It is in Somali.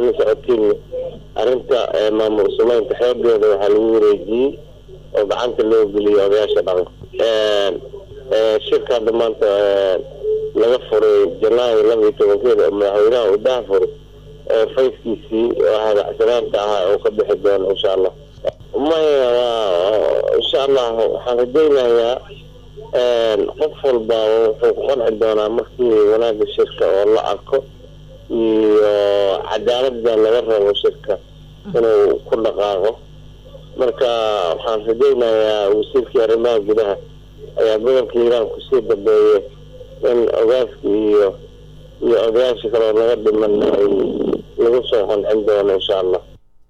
la socotiin arrinta maamul sumeynta xeebeeda waxaa lagu wareejiyey oo gacanta loo geliyay odayaasha dhaqanka shirka hadda maanta laga furay janaayo laba iyo tobankeeda oo madaxweynaha uu daha furay fayskiisii oo hadacsanaanta ahaa oo ka bixi doono insha allah maya insha allah waxaan rajaynayaa qof walba wuxuu ku qanci doonaa markii wanaaga shirka oo la arko iyo cadaalada laga rabo shirka inuu ku dhaqaaqo marka waxaan rajaynayaa wasiirkii arrimaha gudaha ayaa gobolka hiiraan kusii dambeeyay in ogaaska iyo iyo odayaasha kaleo laga dhiman ay lagu soo qancin doono insha allah